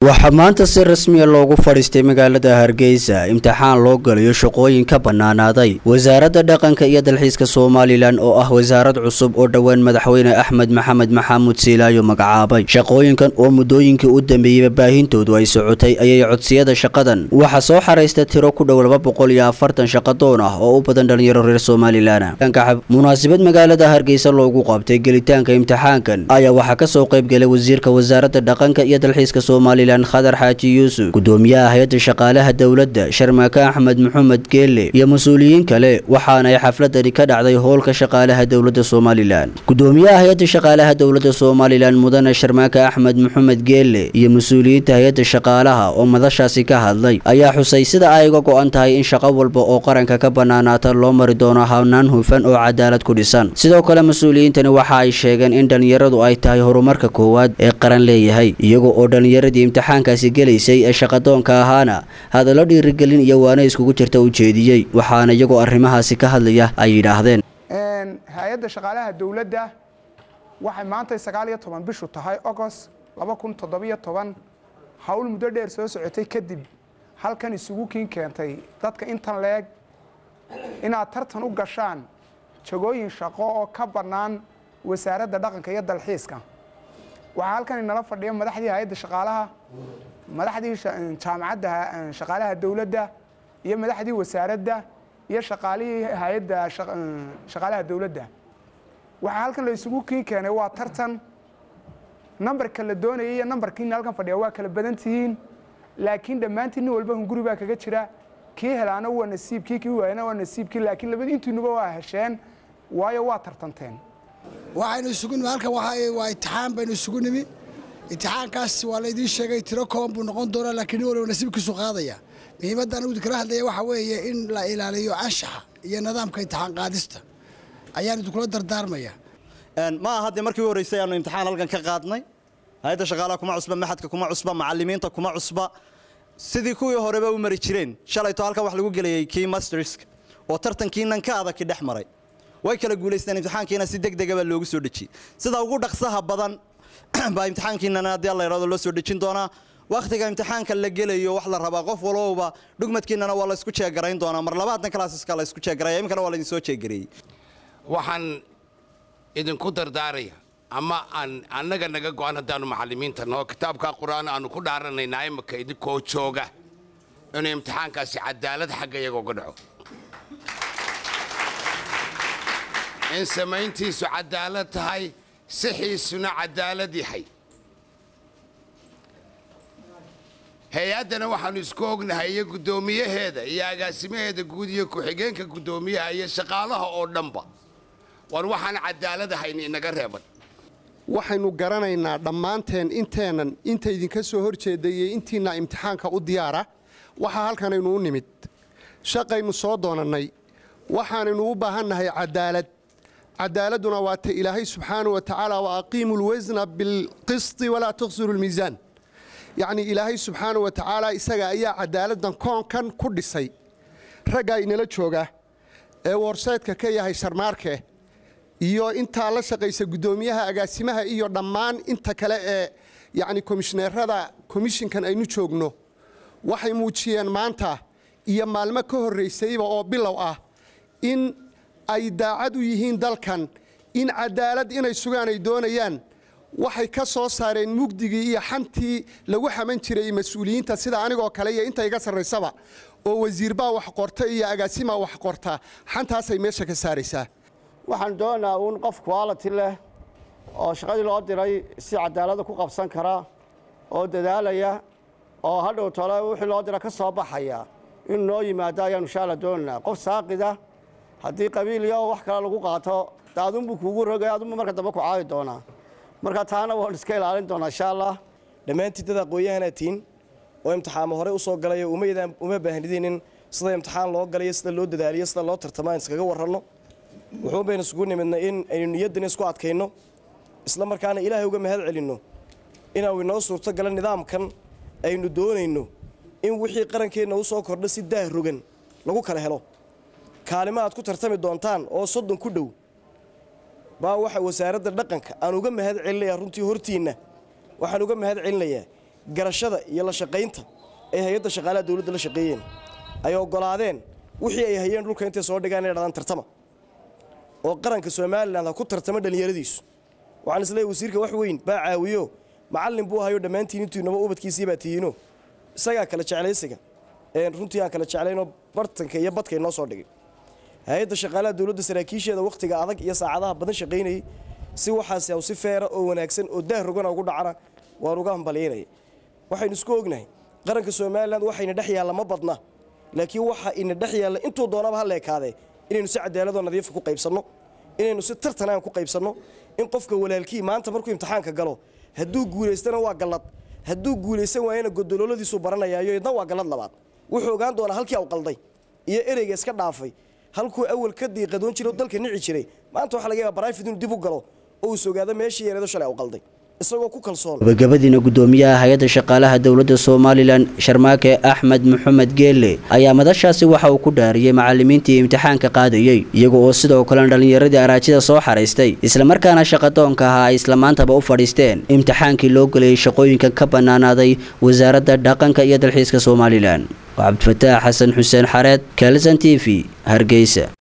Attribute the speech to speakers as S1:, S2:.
S1: waxaa maanta si rasmiya loogu fadhiistay magaalada hargeysa imtixaan loo galayo shaqooyin ka bannaanaaday wasaaradda dhaqanka iyo dalxiiska somalilan oo ah wasaarad cusub oo dhowaan madaxweyne axmed maxamed maxamuud siilaayo magacaabay shaqooyinkan oo muddooyinkii u dambeeyeyba baahintoodu ay socotay ayay codsiyada shaqadan waxaa soo xaraysta tiro ku dhow laba boqol iyo afartan shaqadoon ah oo u badan dhalinyaro reer somalilan kancab munaasabad magaalada hargeysa loogu qabtay gelitaanka imtixaankan ayaa waxaa kasoo qaybgelay wasiirka wasaaradda dhaqanka iyo dalxiiska somalilan khadar xaaji yuusuf gudoomiyaha hay-adda shaqaalaha dowladda sharmaake axmed maxamed geelle iyo mas-uuliyiin kale waxaana ay xafladani ka dhacday hoolka shaqaalaha dowladda somalilan gudoomiyaha hay-adda shaqaalaha dowladda somalilan mudane sharmaake axmed maxamed geelle iyo mas-uuliyiinta hay-adda shaqaalaha oo madashaasi ka hadlay ayaa xusay sida ay uga go-an tahay in shaqo walba oo qaranka ka bannaanaata loo mari doono hawnaan hufan oo cadaalad ku dhisan sidoo kale mas-uuliyiintani waxa ay sheegeen in dhallinyaradu ay tahay horumarka koowaad ee qaran leeyahay iyaga oo dhallinyaradii imtixaankaasi gelaysay ee shaqadoonka ahaana hadallo dhiirigelin iyo waana iskugu jirta u jeediyey waxaana iyagoo arrimahaasi ka hadlaya ay yidhaahdeen
S2: hay-adda shaqaalaha dowladda waxay maantay sagaal iyo toban bishu tahay agost laba kun toddobiyo toban howl muddo dheer soo socotay kadib halkan isugu kiin keentay dadka intan leeg inaad tartan u gashaan jagooyin shaqo oo ka bannaan wasaaradda dhaqanka iyo dalxiiska waxaa halkan inala fadhiya madaxdii hay-adda shaqaalaha madaxdii jaamacadda shaqaalaha dowladda iyo madaxdii wasaaradda iyo shaqaalihii hay-adda shaqaalaha dowladda waxaa halkan la isugu kiin keenay waa tartan nambarka la doonayay iyo nambarkiina halkan fadhiya waa kala badan tihiin laakiin dhammaantiin nin walba hunguri baa kaga jira kii helaana waa nasiibkii kii waayana waa nasiibkii laakiin labadii intiinuba waa hesheen waayo waa tartanteen
S3: waxaynu isugu nimi halkan waa itixaan baynu isugu nimi itixaankaas waa laydiin sheegay tiro kooban buu noqon doonaa laakiin nin waliba nasiibkiisu qaadaya muhiimadda anigu kala hadlaya waxaa weeye in la ilaaliyo anshaxa iyo nidaamka imtixaan qaadista ayaan idinkula dardaarmaya
S4: ma aha dee markii u horreysay aanu imtixaan halkan ka qaadnay hay-adda shaqaalaha kuma cusba maxadka kuma cusba macalimiinta kuma cusba sidii kuwii horeba u mari jireen shalayto halkan wax lagu gelayay kii masterska oo tartankiinan ka adagki dhex maray way kala guulaysteen imtixaankiina si deg degaba loogu soo dhejiyey sida ugu dhaqsaha badan baa imtixaankiinana haddii alla yidhahdo loo soo dhejin doonaa wakhtiga imtixaanka la gelayo wax la rabaa qof walowba dhugmadkiinana waa la isku jeegarayn doonaa mar labaatan classeska la isku jeegaraya iminkana waa la idin soo jeegareeyey
S5: waxaan idinku dardaaraya ama aan annaga naga go-an haddaanu macallimiinta noo kitaabka qur-aan aanu ku dhaaranaynaa imika idinkoo jooga inuu imtixaankaasi cadaalad xagga iyaga uga dhaco in samayntiisu cadaalad tahay sixiisuna cadaalad yahay hay-addana waxaannu isku ognahay iyo guddoomiyaheeda iyo agaasimaheeda guud iyo ku-xigeenka guddoomiyaha iyo shaqaalaha oo dhanba war waxaan cadaalad ahayn inaga reeban
S6: waxaynu garanaynaa dhammaanteen inteennan inta idinka soo hor jeeday iyo intiinna imtixaanka u diyaara waxaa halkanaynu u nimid shaqaynu soo doonannay waxaanaynu u baahannahay cadaalad cadaaladduna waa ta ilaahay subxaana wa tacaala wa aqiimu lwasna bilqisti walaa tuqsiru lmiisaan yacnii ilaahay subxaana wa tacaala isaga ayaa cadaaladdan koonkan ku dhisay raggaa inala jooga ee warseedka ka yahay sharmaarke iyo intaa la shaqaysa guddoomiyaha agaasimaha iyo dhammaan inta kale ee yacni komishineerada komishinkan aynu joogno waxay muujiyeen maanta iyo maalmo ka horraysayba oo bilow ah in ay daacad u yihiin dalkan in cadaalad inay sugaan ay doonayaan waxay ka soo saareen mugdigii iyo xantii lagu xaman jiray mas-uuliyiinta sida anigoo kale iyo inta iga sarraysaba oo wasiirbaa wax qorta iyo agaasimaa wax qorta xantaasay meesha ka saaraysaa
S7: waxaan doonaynaa uun qof quality leh oo shaqadii loo diray si cadaalada ku qabsan kara oo dadaalaya oo hadhow tole wixii loo dira ka soo baxaya inuu noo yimaado ayaanu insha alla doonaynaa qof saaqida haddii qabiiliya oo wax kale lagu qaato de adunbuu kuugu rogay adunbu marka dambe ku caawi doonaa marka taana waan iska ilaalin doonaa insha allah
S8: dhammaantiin dad aqoon-yahanaa tiin oo imtixaamo horey u soo galay uma baahnidin in sida imtixaan loo galayo sida loo dadaaliyo sida loo tartamo aan iskaga warranno wuxuun baynu isugu nimidnay in aynu niyaddana isku adkayno isla markaana ilaahay uga mahad celinno inaanu inoo suurto gala nidaamkan aynu doonayno in wixii qarankeenna u soo kordha si daah rogan lagu kala helo kaalimo aad ku tartami doontaan oo soddon ku dhow baa waxa wasaaradda dhaqanka aan uga mahad celinayaa runtii hortiinna waxaan uga mahad celinayaa garashada iyo la shaqaynta ay hay-adda shaqaalaha dowladda la shaqeeyeen ay oggolaadeen wixii ay hayeen dhulka intay soo dhigaan inay dhadaan tartama oo qaranka somalilan ha ku tartamo dhallinyaradiisu waxaan isleeyahay wasiirka wax weyn baa caawiyo macallin buu hayo dhammaantiin intuinaba ubadkiisii baa tihiino isagaa kala jeclaysiga runtii aan kala jeclaynoo bartanka iyo badka inoo soo dhigay hay-adda shaqaalaha dowladda saraakiisheeda wakhtiga adag iyo saacadaha badan shaqaynayay si waxaasi aw si feera oo wanaagsan oo daah rogana ugu dhacana waan uga hambalyaynaya waxaynu isku ognahay qaranka somalilan waxayna dhex yaalla ma badna laakiin waxa ina dhex yaalla intuu doonaba ha leekaadee inaynu si cadaaladoo nadiifa ku qaybsanno inaynu si tartan aan ku qaybsanno in qofka walaalkii maanta markuu imtixaanka galo hadduu guulaystana waa gallad hadduu guulaysan waayana godolooladiisuu baranayaayo idna waa gallad labaad wuxuu ogaan doonaa halkii u qalday iyo ereyga iska dhaafay halkuu awal ka diiqadoon jiro dalka nici jiray maanta waxa laga yaaba barayfid inuu dib u galo oo uu sogaado meeshii yareedo shalay u qalday isagoo ku kalsoon
S1: gabagabadiina gudoomiyaha hay-adda shaqaalaha dowladda somalilan sharmaake axmed maxamed geelle ayaa madashaasi waxa uu ku dhaariyey macalimiintii imtixaanka qaadayey iyaga oo sidoo kalena dhallinyaradii araajida soo xaraystay islamarkaana shaqadoonka ahaa ay isla maantaba u fadhiisteen imtixaankii loo gelayay shaqooyinka ka bannaanaaday wasaaradda dhaqanka iyo dalxiiska somalilan cabdifataax xasan xuseen xareed kalson t v hargeysa